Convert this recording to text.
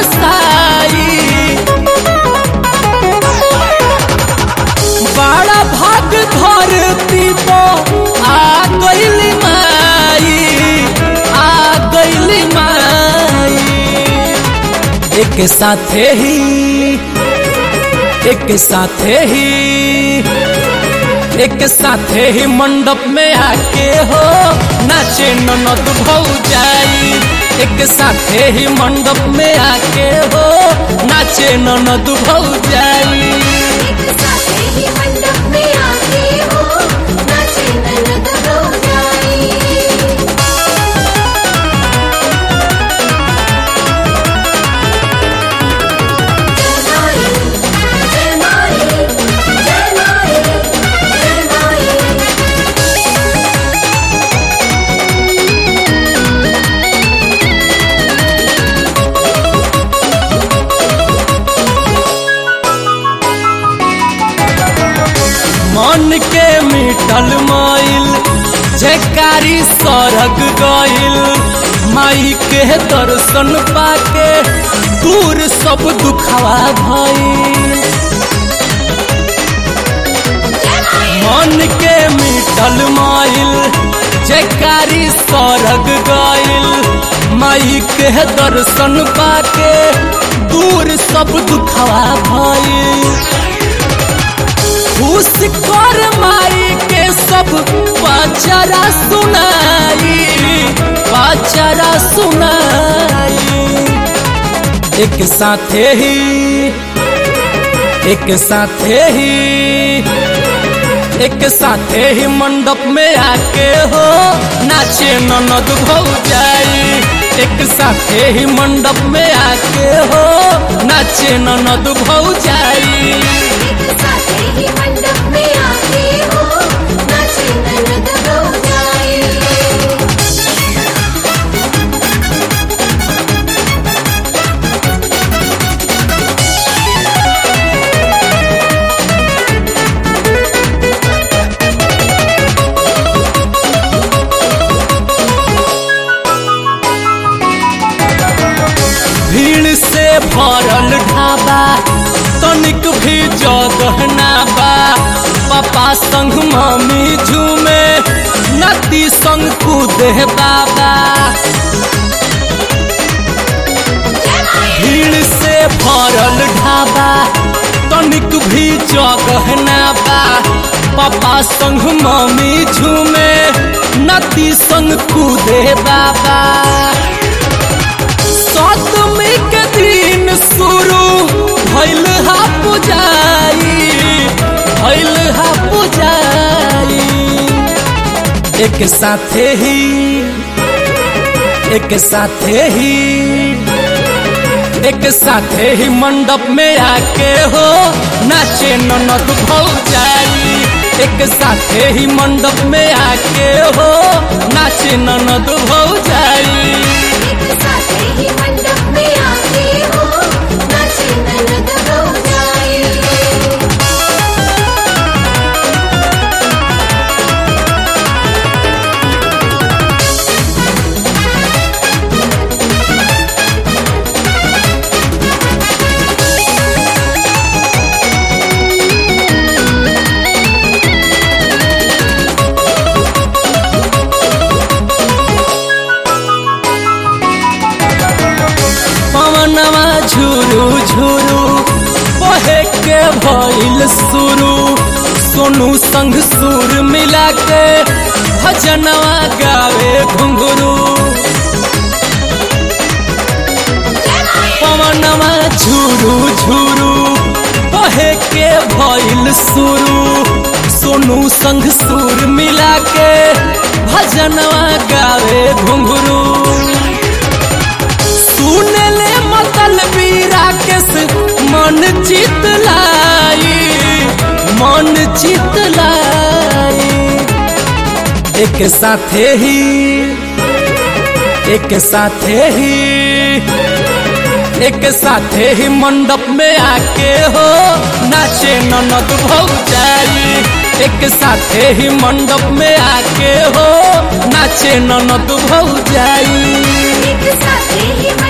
बरसाई बड़ा भाग धरती पो आ गइली माई आ गइली माई एक साथे ही एक साथे ही एक साथे ही मंडप में आके हो नाचे ननद भौजाई एक साथे ही मंडप में आके हो नाचे ननद भौजाई एक साथे ही मंडप में आके हो नाचे ननद भौजाई जय माई जय माई जय माई जय माई मन के मिटल माइल जयकारी सरग गइल माई के दर्शन पाके दूर सब दुखवा भइल मन के मिटल माइल जयकारी सरग गइल माई के दर्शन पाके दूर सब दुखवा भइल खुश कर माई के सब पचरा सुनाई पचरा सुनाई एक साथे ही एक साथे ही एक साथे ही मंडप में आके हो नाचे ननद भौजाई एक साथे ही मंडप में आके हो नाचे ननद भौजाई एक साथे ही मंडप में आके हो नाचे ननद भौजाई भीड़ से भरल ढाबा तनिक भी जगह ना बा पापा संग मम्मी झूमे नदी संग कूदे बाबा भीड़ से भरल ढाबा तनिक भी जगह ना बा पापा संग मम्मी झूमे नदी संग कूदे बाबा सतमी के दिन शुरू भइल हा पुजाई भइल हा पुजाई एक साथे ही एक साथे ही एक साथे ही मंडप में आके हो नाचे ननद भौजाई एक साथे ही मंडप में आके हो नाचे ननद भौजाई एक साथे ही मंडप में आके हो नाचे ननद भौजाई पवनवा झुरू झुरू बहे के भइल शुरू सोनू संग सुर मिला के भजनवा गावे घुंघरू पवनवा झुरू झुरू बहे के भइल शुरू सोनू संग सुर मिला के भजनवा गावे घुंघरू सुनले मतल बीरा केस मन चित लाई मन चित लाई एक साथे ही एक साथे ही एक साथे ही मंडप में आके हो नाचे ननद भौजाई एक साथे ही मंडप में आके हो नाचे ननद भौजाई एक साथे ही